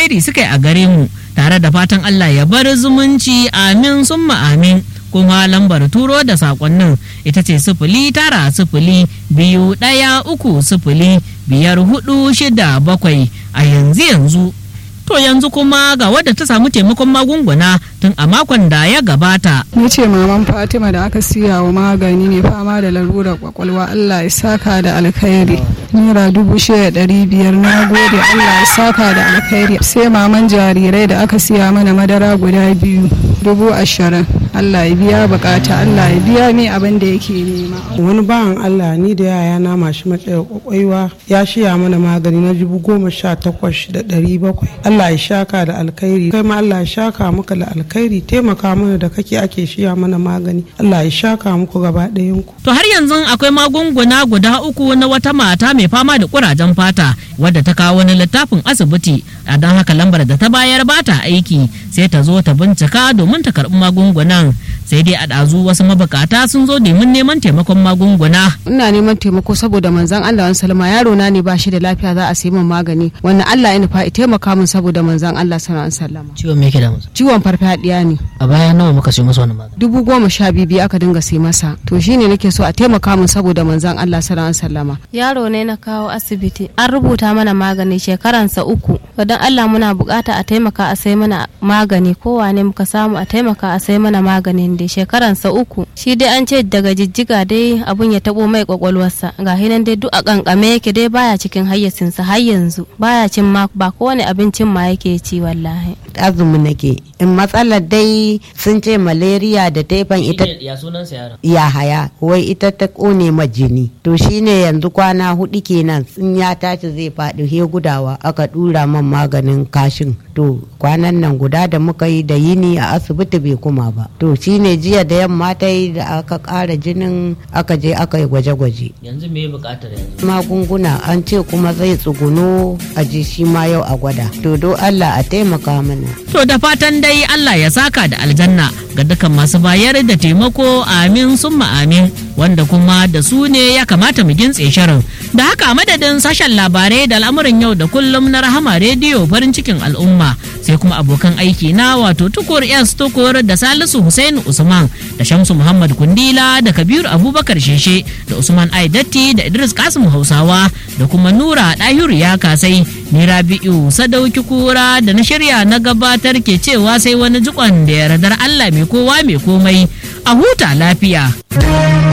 alkhairi suka yi a gare mu tare da fatan Allah ya bar zumunci amin summa amin kuma lambar turo da sakonnin ita ce sifili tara sifili biyu ɗaya uku sifili biyar hudu shida bakwai a yanzu yanzu to yanzu kuma ga wadda ta samu taimakon magunguna tun a makon da ya gabata Ni ce maman Fatima da aka siya wa magani mai fama da larurar kwakwalwa Allah ya saka da alkhairi. Naira dubu shida ɗari biyar na gode Allah ya saka da alkhairi. Sai maman jarirai da aka siya mana madara guda biyu dubu ashirin. Allah ya biya bukata Allah ya biya mai abin da yake nema. wani bawan Allah ni da yaya na mashi matsayar kwakwaiwa ya shiya mana magani na dubu goma sha takwas da ɗari bakwai Allah ya shaka da alkhairi kai ma Allah ya shaka muka da alkhairi taimaka mana da kake ake shiya mana magani Allah ya shaka muku gaba ɗayan ku To har yanzu akwai magunguna guda uku na wata mata mai fama da kurajen fata wadda ta kawo wani littafin asibiti a don haka lambar da ta bayar ba ta aiki sai ta zo ta bincika domin ta karɓi magungunan sai dai a ɗazu wasu mabukata sun zo domin neman taimakon magunguna. ina neman taimako saboda manzon Allah wani salama yaro na ne ba shi da lafiya za a sayi min magani wannan Allah ya nufa ya taimaka min saboda manzon Allah sallallahu alaihi wasallam ciwon me yake da masa ciwon farfadiya ne a baya nawa muka siyo masa wannan magani dubu goma sha biyu biyu aka dinga sai masa to shine nake so a taimaka min saboda manzon Allah sallallahu alaihi wasallama yaro ne na kawo asibiti an rubuta mana magani shekaransa uku don allah muna bukata a taimaka a sai mana magani kowane muka samu a taimaka a sai mana maganin dai shekaransa uku shi dai an ce daga jijjiga dai abun ya tabo mai kwakwalwarsa ga hinan dai duk a kankame yake dai baya cikin hayyacinsa har yanzu baya cin ma ba kowane abincin ma yake ci wallahi azumi nake in matsalar dai sun ce malaria da taifan ita ya sunan sa yaron ya haya wai ita ta kone ma jini to shine yanzu kwana hudu kenan sun ya tashi zai faɗi he gudawa aka dura man maganin kashin to kwanan nan guda da muka yi da yini a asibiti bai kuma ba to shine jiya da yamma ta yi da aka ƙara jinin aka je aka yi gwaje-gwaje yanzu me bukatar yanzu magunguna an ce kuma zai tsuguno a ji shi ma yau a gwada to do Allah a taimaka mana To da fatan dai Allah ya saka da aljanna ga dukkan masu bayar da taimako amin summa amin wanda kuma da su ne ya kamata mu gintse shirin. Da haka madadin sashen labarai da al'amuran yau da kullum na rahama rediyo farin cikin al'umma sai kuma abokan aiki na wato tukur S tukur da Salisu Hussein Usman da Shamsu Muhammad Kundila da Kabiru Abubakar Sheshe da Usman Aidatti da Idris Kasim Hausawa da kuma Nura Dahiru ya kasai ni Rabi'u Sadauki Kura da na shirya na gabatar ke cewa sai wani jikon da yardar Allah mai kowa mai komai a huta lafiya.